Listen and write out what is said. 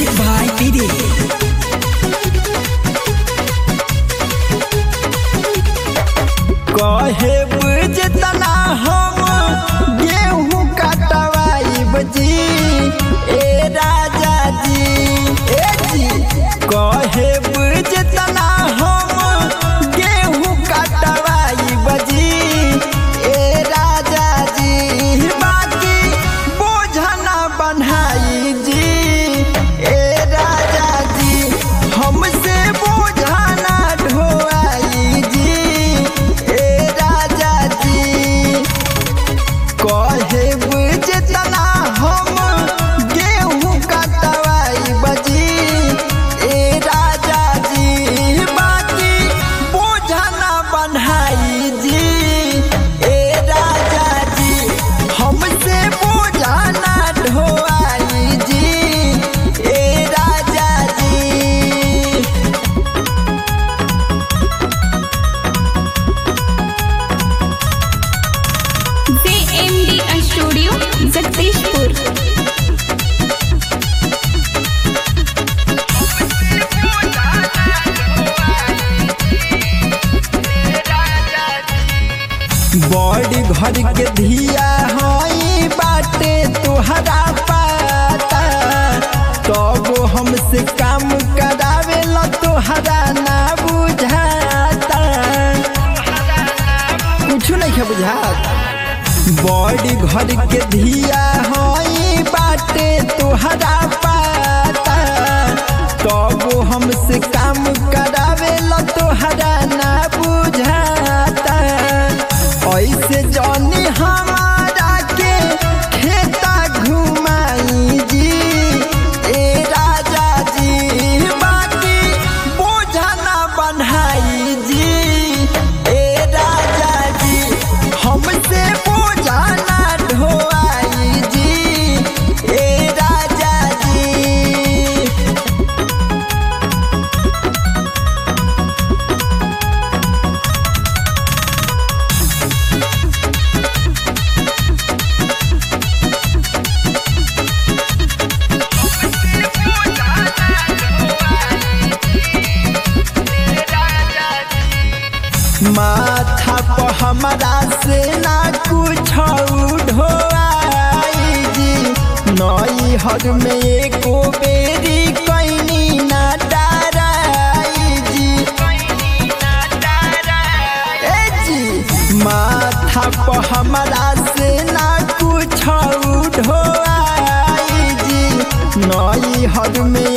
music by पीरी कहे बुझतना हम गेहूं कटवाई बजी ए राजा जी ए जी कहे बुझतना हम गेहूं कटवाई बजी ए राजा जी बाकी बोझना बनाई जी ए राजा जी हमसे बोझना ढोआई जी ए राजा जी कहे बुझतना हम गेहूं कटवाई बजी ए राजा जी बाकी बोझना बनाई जी ए राजा जी हमसे बोझना ढोआई जी ए राजा जी जेएमडी स्टूडियो जगदीशपुर बड़ी घर के धिया हई बाटे तुहरा पाता तब हमसे काम करावे ला तुहरा ना बुझाता कुछ नहीं है बुझात बड़ी घर के धिया हई बाटे तुहरा पाता तब हमसे काम करावे ला तुहरा ना बुझाता ऐसे जानी हमारा के खेता घुमाई जी ए राजा जी बाकी बोझना बनाई जी ए राजा जी हमसे बोझना ढोआई जी ए राजा जी माथा पर हमारा से ना कुछ ढोआई जी नई हर में एको बेरी कैनी ना डराई जी ए जी माथा पर हमारा से ना कुछ ढोआई जी नई हर में